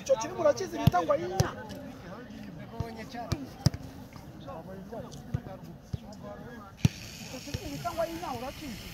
icyo kiri murakizi bita ngo yinya icyo kiri bita ngo yinya urakizi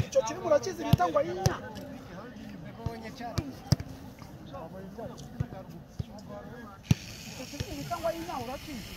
icyo kiri murakizi bita ngo yinya icyo kiri bita ngo yinya urakizi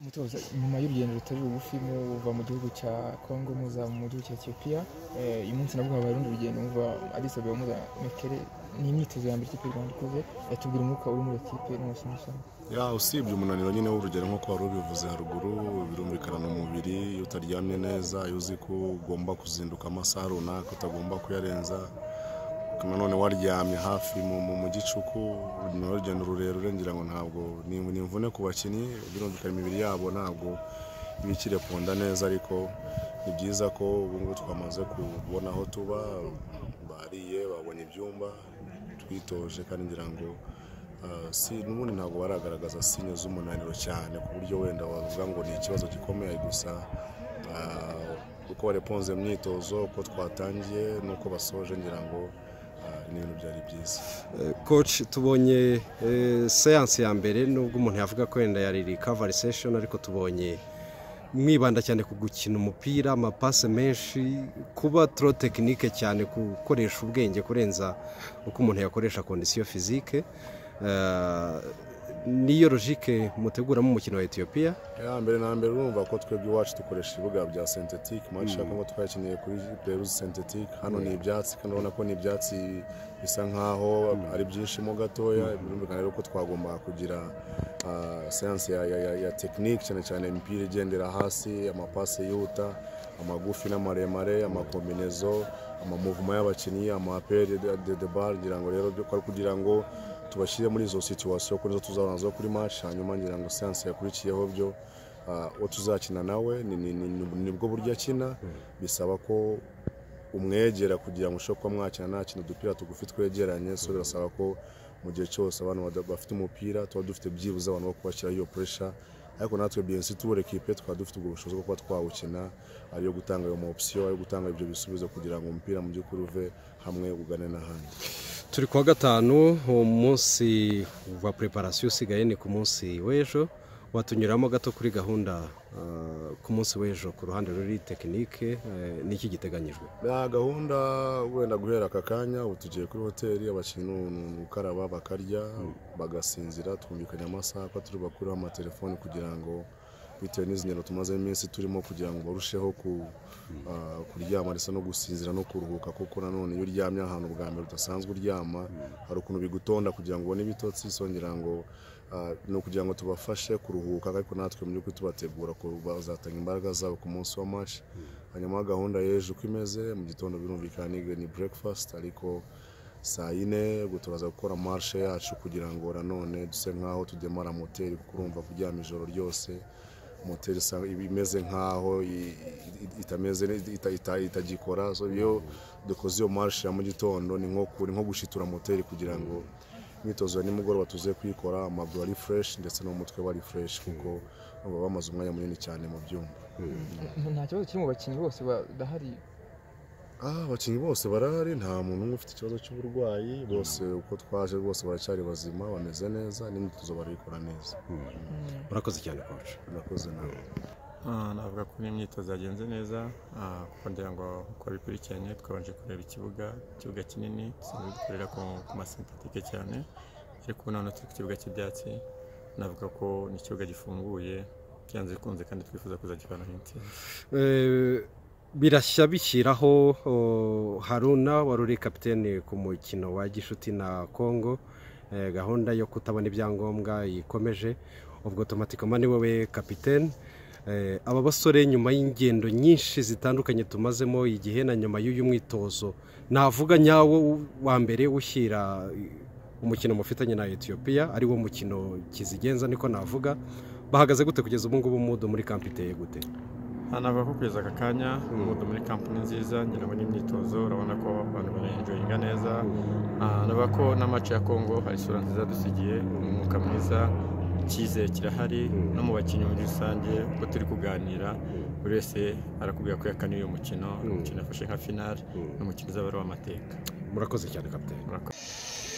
mutoza nyuma y'urugendo rutari rugufi muva mu gihugu cya Congo muza mu gihugu cya Ethiopia eh, uyu munsi nabwo habaye urundi rugendo muva Addis Ababa muza Mekele ni imyitozo ya mbere ikipe y'u Rwanda ikoze yatubwira umwuka uri muri iyo kipe n'umusinyishaho ya usibye umunaniro nyine w'urugero nk'uko wari ubivuze haruguru birumvikana mu mubiri iyo utaryamye neza iyo uzi ko ugomba kuzinduka amasaha runaka utagomba kuyarenza nanone waryamye hafi mu, mu, mu gicuku ni urugendo rurerure ngira ngo ntabwo ni, ni imvune ku bakinnyi birumvikana imibiri yabo ntabwo ibikire kunda neza ariko ni byiza ko ubu ngubu twamaze kubona aho tuba bariye babonye ibyumba twitoje kandi ngira ngo Uh, si n'ubundi ntabwo baragaragaza sinye z'umunaniro cyane ku buryo wenda wavuga ngo ni ikibazo gikomeye gusa uh, uko bareponze mu myitozo uko twatangiye n'uko basoje ngira ngo uh, ni ibintu byari byiza coach tubonye seanse ya mbere nubwo umuntu yavuga ko wenda yari recovery session ariko tubonye mwibanda cyane ku gukina umupira amapase menshi kuba tro tekinike cyane gukoresha ubwenge kurenza uko umuntu yakoresha kondisiyo fizike Eh, niyo logike muteguramo umukino wa etiyopiya ya mbere na mbere urumva ko twebwe iwacu dukoresha ibibuga bya synthetic match ya Congo twayakiniye kuri peruze synthetic hano ni ibyatsi kandi urabona ko ni ibyatsi bisa nkaho ari byinshimo gatoya birumvikana rero ko twagombaga kugira ah, seanse ya, ya, ya, ya technique cyane cyane imipira igendera hasi amapase yihuta amagufi n'amaremare amakombinezo amamuvuma y'abakinnyi amapere de, de, de bar ngira ngo rero byo- ko ari kugira ngo tubashyire muri izo situwasiyo kuko nizo tuzabanza zo kuri match hanyuma ngira ngo seanse yakurikiyeho byo ah, uwo tuzakina nawe ni- ni- ni- ni- nibwo buryo akina bisaba ko umwegera kugira ngo ushobore kuba mwakina nta kintu udupira tugufi twegeranye so birasaba ko mu gihe cyose abantu bada- bafite umupira tuba dufite byibuze abantu bo kubashyiraho iyo puresha ariko natwe biyensi tubure kipe tukaba dufite ubwo bushobozi bwo kuba twawukina ariyo gutanga ayo ma opsiyo ayo gutanga ibyo bisubizo kugira ngo umupira mu by'ukuri uve hamwe ugane n'ahandi turi kuwa gatanu uwo munsi wa preparasiyo usigaye ni ku munsi w'ejo watunyuramo gato kuri gahunda eh, ku munsi w'ejo ku ruhande ruri tekinike eh, niki giteganyijwe na gahunda wenda guhera aka kanya ubu tugiye kuri hoteli abakinnyi ni- ni ni ugukaraba bakarya bagasinzira twumvikanye amasaha ko turi bakureho amatelefoni kugira ngo bitewe n'izi ngendo tumazemo iminsi turimo kugira ngo barusheho ku, ah, kuryama ndetse no gusinzira no kuruhuka kuko nanone iyo uryamye ahantu bwa mbere udasanzwe uryama hari ukuntu bigutonda kugira ngo ubone ibitotsi so ngira ngo ah, ni ukugira ngo tubafashe kuruhuka ariko natwe mu by'ukuri tubategura ko bazatanga imbaraga zabo ku munsi wa mashi hanyuma gahunda y'ejo uko imeze mu gitondo birumvikana ni- ni breakfast ariko saa yine ubwo turaza gukora marshe yacu kugira ngo nanone duse nk'aho tudemara moteri kuko urumva kuryama ijoro ryose moteri isa- iba imeze nk'aho i- i- itameze neza, ita- ita- itagikora so iyo dukoze iyo marshe ya mu gitondo ni nko ku- ni nko gushitura moteri kugira ngo imyitozo ya nimugoroba tuze kuyikora amaguru ari fureshi ndetse n'umutwe wari fureshi kuko baba bamaze umwanya munini cyane mu byumba nta kibazo kiri mu bakinnyi bose badahari Ah, abakinnyi bose barahari nta muntu umwe ufite ikibazo cy'uburwayi bose uko twaje rwose baracyari bazima bameze neza n'imyitozo barayikora neza murakoze cyane coach murakoze nawe Ah, navuga ko n'imyitozo yagenze neza ah, kuko ngira ngo uko bikurikiranye twabanje kureba ikibuga ikibuga kinini dusanzwe dukorera ku, ku masintatike cyane ariko ubu noneho turi ku kibuga cy'ibyatsi navuga ko ni ikibuga gifunguye byanze bikunze kandi twifuza kuzagivanaho intsinzi Eh, birashya bishyiraho oh, haruna wari uri kapitene ku mukino wa gishuti na congo Eh, gahunda yo kutabona ibyangombwa ikomeje ubwo tomatikoma ni wowe kapitene Eh, aba basore nyuma y'ingendo nyinshi zitandukanye tumazemo igihe na nyuma y'uyu mwitozo navuga nyawo wa mbere ushyira umukino mufitanye na etiyopiya ari wo mukino kizigenza niko navuga bahagaze gute kugeza ubu ngubu mudu muri kampi iteye gute Ah, navuga ko kugeza aka kanya umudu muri kampani nziza ngira ngo n'imyitozo urabona ko abantu barayenjoyinga neza Ah, navuga ko n'amaci ya congo hari isura nziza dusigiye umwuka mwiza icyizere kirahari no mu bakinnyi muri rusange uko turi kuganira buri wese arakubwira ko yakaniye uyu mukino umukino afashe nka finale ni umukino uzaba ari uw'amateka murakoze cyane kapitene Murakoze.